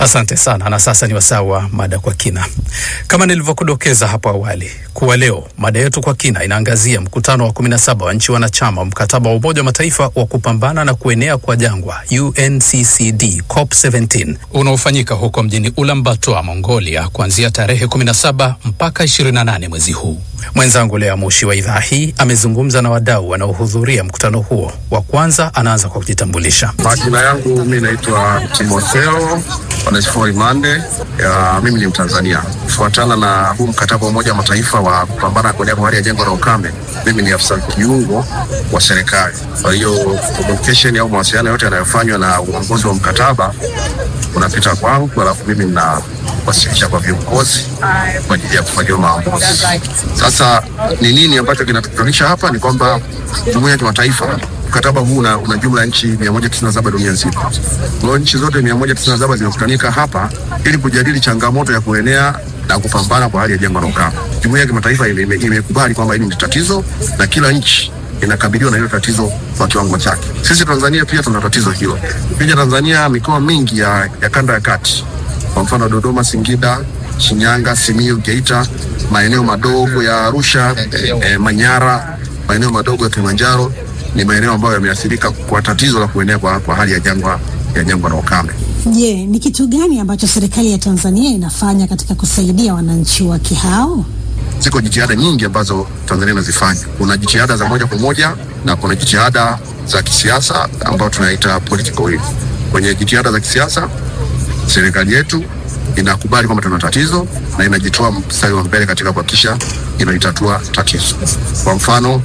Asante sana. Na sasa ni wasaa wa mada kwa kina. Kama nilivyokudokeza hapo awali kuwa leo mada yetu kwa kina inaangazia mkutano wa 17 wa nchi wanachama wa mkataba wa Umoja wa Mataifa wa kupambana na kuenea kwa jangwa UNCCD COP17 unaofanyika huko mjini Ulaanbaatar, Mongolia kuanzia tarehe 17 mpaka 28 mwezi huu. Mwenzangu Lea Mushi wa idhaa hii amezungumza na wadau wanaohudhuria mkutano huo. Wa kwanza anaanza kwa kujitambulisha. Majina yangu mi naitwa Timotheo Onesfori Mande. Ya, mimi ni Mtanzania. Kufuatana na huu mkataba wa Umoja wa Mataifa wa kupambana na kuenea kwa hali ya jangwa la ukame, mimi ni afisa kiungo wa serikali. Kwa hiyo communication au mawasiliano yote yanayofanywa na uongozi wa mkataba unapita kwangu, alafu mimi ninawasilisha kwa viongozi kwa ajili ya kufanyiwa maamuzi. Sasa ni nini ambacho kinatukutanisha hapa? Ni kwamba jumuiya ya kimataifa mkataba huu una, una jumla ya nchi 197 dunia nzima. Kwa hiyo nchi zote 197 zimekutanika hapa ili kujadili changamoto ya kuenea na kupambana kwa hali ya jangwa la ukame. Jumuiya ya kimataifa imekubali ime, ime kwamba hili ni tatizo na kila nchi inakabiliwa na hilo tatizo kwa kiwango chake. Sisi Tanzania pia tuna tatizo hilo. Pia Tanzania, mikoa mingi ya, ya kanda ya kati, kwa mfano Dodoma, Singida, Shinyanga, Simiyu, Geita, maeneo madogo ya Arusha, eh, Manyara, maeneo madogo ya Kilimanjaro ni maeneo ambayo yameathirika kwa tatizo la kuenea kwa, kwa hali ya jangwa ya jangwa la ukame. Je, ni kitu gani ambacho serikali ya Tanzania inafanya katika kusaidia wananchi wake hao? Ziko jitihada nyingi ambazo Tanzania inazifanya. Kuna jitihada za moja kwa moja na kuna jitihada za kisiasa ambayo tunaita political will. Kwenye jitihada za kisiasa, serikali yetu inakubali kwamba tuna tatizo na inajitoa mstari wa mbele katika kuhakikisha inalitatua tatizo. Kwa mfano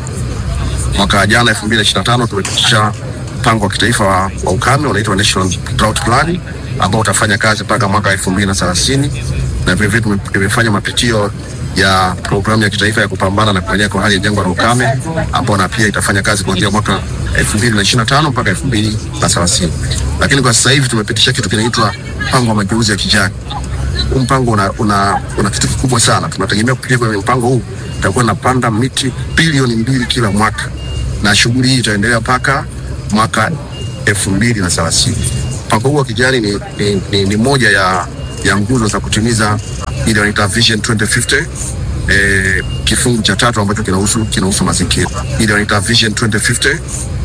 mwaka jana 2025 tumepitisha mpango wa kitaifa wa, wa ukame unaitwa National Drought Plan ambao utafanya kazi mpaka mwaka 2030 na vilevile tumefanya mapitio ya programu ya kitaifa ya kupambana na kuenea kwa hali ya jangwa la ukame ambao na pia itafanya kazi kuanzia mwaka 2025 mpaka 2030. Lakini kwa sasa hivi tumepitisha kitu kinaitwa mpango wa mageuzi ya kijani. Huu mpango una, una, una kitu kikubwa sana. Tunategemea kupitia kwenye mpango huu tutakuwa napanda miti bilioni mbili kila mwaka na shughuli hii itaendelea mpaka mwaka elfu mbili na thelathini. Mpango huu wa kijani ni, ni, ni, ni moja ya, ya nguzo za kutimiza ile wanaita Vision 2050 eh, kifungu cha tatu ambacho kinahusu kinahusu mazingira. Ile wanaita Vision 2050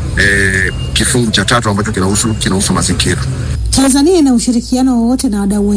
eh, kifungu cha tatu ambacho kinahusu kinahusu mazingira. Tanzania ina ushirikiano wowote na wadau